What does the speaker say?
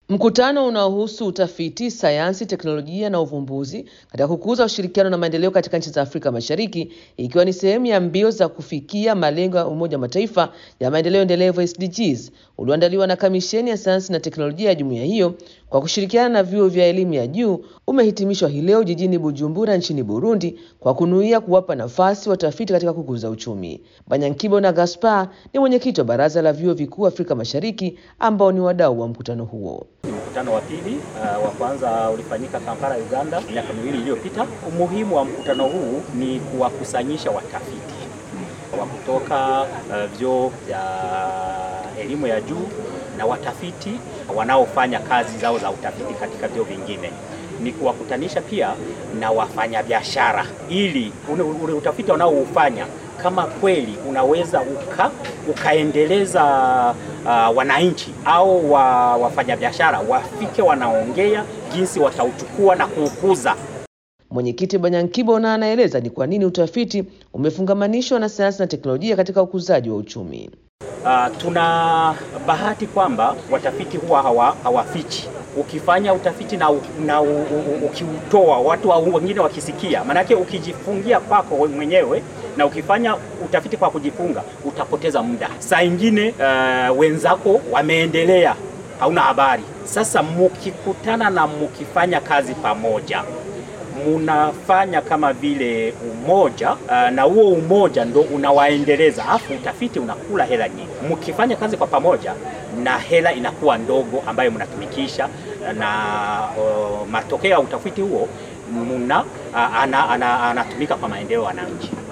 Mkutano unaohusu utafiti, sayansi, teknolojia na uvumbuzi katika kukuza ushirikiano na maendeleo katika nchi za Afrika Mashariki, ikiwa ni sehemu ya mbio za kufikia malengo ya Umoja wa Mataifa ya maendeleo endelevu SDGs, ulioandaliwa na Kamisheni ya Sayansi na Teknolojia ya jumuiya hiyo kwa kushirikiana na vyuo vya elimu ya juu, umehitimishwa hii leo jijini Bujumbura nchini Burundi kwa kunuia kuwapa nafasi watafiti katika kukuza uchumi. Banyankibo na Gaspar ni mwenyekiti wa Baraza la Vyuo Vikuu Afrika Mashariki ambao ni wadau wa mkutano huo. Mkutano wa pili uh, wa kwanza ulifanyika Kampala, Uganda miaka miwili iliyopita. Umuhimu wa mkutano huu ni kuwakusanyisha watafiti wa kutoka uh, vyuo vya elimu ya juu na watafiti wanaofanya kazi zao za utafiti katika vyuo vingine ni kuwakutanisha pia na wafanyabiashara ili ule, ule utafiti wanaoufanya kama kweli unaweza uka, ukaendeleza uh, wananchi au wa, wafanyabiashara wafike wanaongea jinsi watauchukua na kuukuza. Mwenyekiti Banyankibo na anaeleza ni kwa nini utafiti umefungamanishwa na sayansi na teknolojia katika ukuzaji wa uchumi. Uh, tuna bahati kwamba watafiti huwa hawa, hawafichi ukifanya utafiti na, na ukiutoa watu wengine wakisikia, maanake ukijifungia kwako mwenyewe na ukifanya utafiti kwa kujifunga utapoteza muda. Saa ingine uh, wenzako wameendelea, hauna habari. Sasa mukikutana na mukifanya kazi pamoja munafanya kama vile umoja uh, na huo umoja ndo unawaendeleza, afu utafiti unakula hela nyingi. Mkifanya kazi kwa pamoja na hela inakuwa ndogo ambayo mnatumikisha, na uh, matokeo ya utafiti huo muna uh, anatumika ana, ana kwa maendeleo ya wananchi.